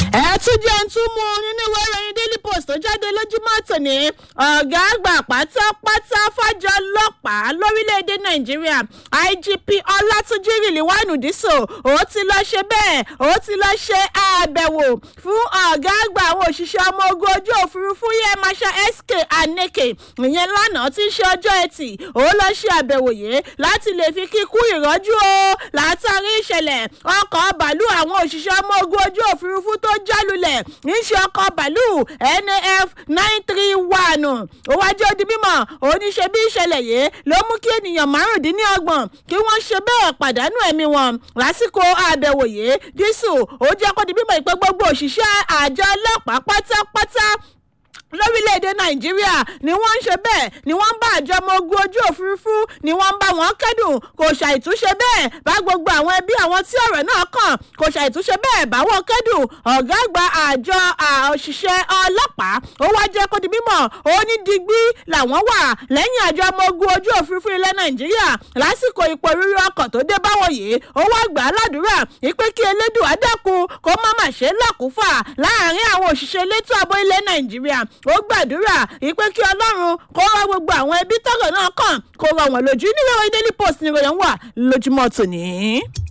ẹ tún jẹ́ ń tún mú nínú ìwé ìròyìn daily post tó jáde lójúmọ́ tòní ọ̀gá àgbà pátápátá fàjọ ọlọ́pàá lórílẹ̀‐èdè nàìjíríà igp ọlátúnjì rìlíwánù dísò ó ti lọ ṣe bẹ́ẹ̀ ó ti lọ ṣe àbẹ̀wò fún ọ̀gá àgbà àwọn òṣìṣẹ́ ọmọ ogun ojú òfurufú yẹn masha sk aneke ìyẹn lánàá tí ń ṣe ọjọ́ ẹtì ó lọ ṣe àbẹ̀wò yìí láti lè fi kíkú ìrọ́jú o látàrí ìṣẹ̀lẹ̀ ọkọ̀ bàálù àwọn òṣìṣẹ́ ọmọ ogun ojú òfurufú tó jálulẹ̀ níṣe ọkọ̀ bàálù naf nine three one ó wá jẹ́ odi mímọ̀ oníṣe bí ìṣẹ̀lẹ̀ yìí ló mú kí ènìyàn márùndínlọ́gbọ̀n kí wọ́n ṣe bẹ́ẹ̀ pàdánù ẹ̀mí wọn lásìkò àbẹ̀wò yìí dísù ó jẹ́ kó di mímọ̀ ìpè gbogbo òṣìṣẹ́ àjọ ọlọ́pàá pátápátá lórílẹ̀‐èdè nàìjíríà ni wọ́n ń ṣe bẹ́ẹ̀ ni wọ́n ń bá àjọ ọmọ ogun ojú òfurufú ni wọ́n ń bá wọn kẹ́dùn kò ṣàìtúnṣe bẹ́ẹ̀ bá gbogbo àwọn ẹbí àwọn tí ọ̀rọ̀ náà kàn kò ṣàìtúnṣe bẹ́ẹ̀ bá wọn kẹ́dùn ọ̀gá àgbà àjọ òṣìṣẹ́ ọlọ́pàá ó wá jẹ́ kó di mímọ̀ ó ní digbí làwọn wà lẹ́yìn àjọ ọmọ ogun ojú òfurufú ilẹ̀ nàìjíríà lásìkò ipò rírí ọkọ̀ tó dé báwọn yìí ó wá gbà á ládùúrà ìpè kí elédùn àdàkùn kó má má ṣe lákùúfà láàrin àwọn òṣìṣẹ́ elétò ààbò ilẹ̀ nàìjíríà ó gbàdúrà ìpè kí ọlọ́run kó rọ gbogbo àwọn ẹbí tọrọ náà kàn kó rọ wọn lójú nínú ìròyìn daily post ní ìròyìn wà lójúmọ́ tòní.